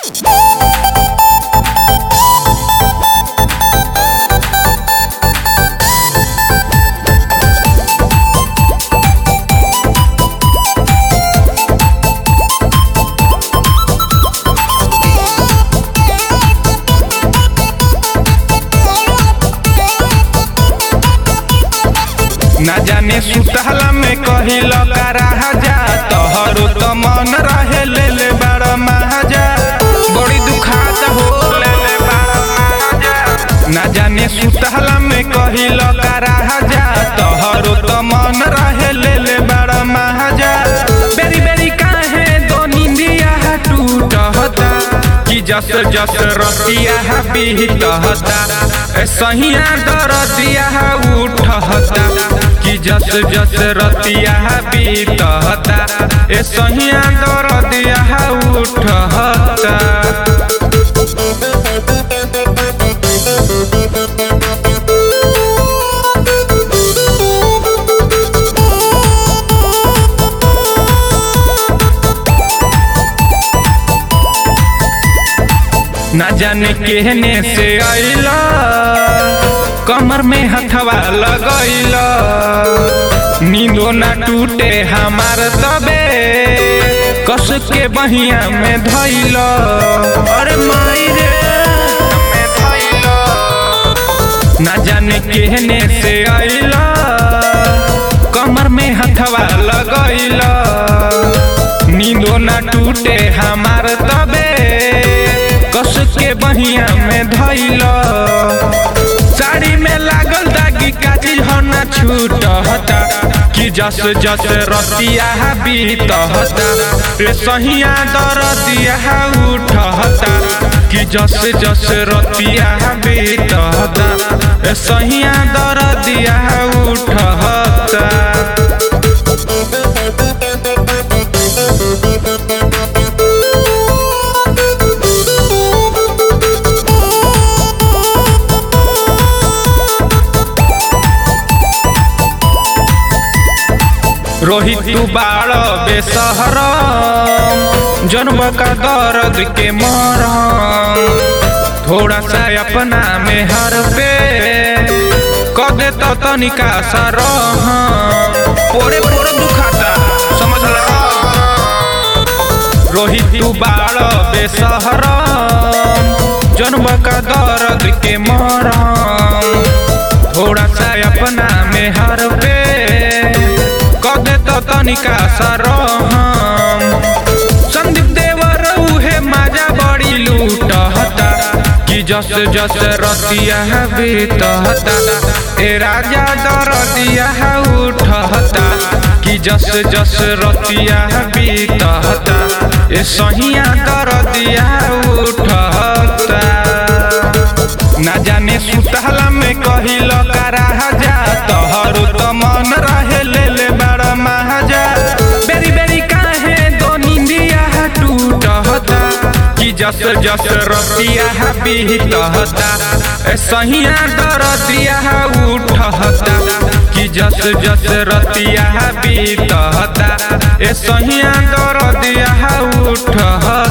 ना जाने सुतहला में कहिल कराहा जा तोहरो त मन रहे ले ले बड़ महाजा बड़ी दुखात हो ले ले बड़ महाजा ना जाने सुतहला में कहिल कराहा जा तोहरो त मन रहे ले ले बड़ महाजा बेरी बेरी काहे दो निंदिया टूटता कि जस जस रतिया बीतहता ए सहिया दरदिया उठहता कि जस जस रतिया बीतहता ए सहिया दरदिया उठहता ना जाने केहने से आइला कमर में हथवा लगैला नींदो ना टूटे हमार तबे कस के बहिया में धैला अरे माई रे में धैला ना जाने केहने से आइला कमर में हथवा लगैला नींदो ना टूटे हमार तबे कस के बहिया में धैला साड़ी में लागल दागी काजी हो ना छूटता कि जस जस रतिया बीतहता रे सहिया दरदिया उठहता कि जस जस रतिया बीतहता रे सहिया दरदिया उठहता रोहित तू बाड़ बेसहर जन्म का दर्द के मरम थोड़ा सा अपना में हर पे कदे तो तनिका सा रह पोरे पोरे दुखाता समझ ला रोहित तू बाड़ बेसहर जन्म का दर्द के मरम थोड़ा सा अपना में हर पे कदे तो तनिका सरहम संदीप देवर उहे माजा बड़ी लूटहता कि जस जस रतिया बीतहता ए राजा दरदिया उठहता कि जस जस रतिया बीतहता ए सहिया दरदिया उठहता ना जाने सुतहला में कहिल कराहा जा तोहरो त मन रहे ले ले बड़ महाजा बेरी बेरी काहे दो निंदिया टूटहता कि जस जस रतिया बीतहता ए सहिया दरदिया उठहता कि जस जस रतिया बीतहता ए सहिया दरदिया उठहता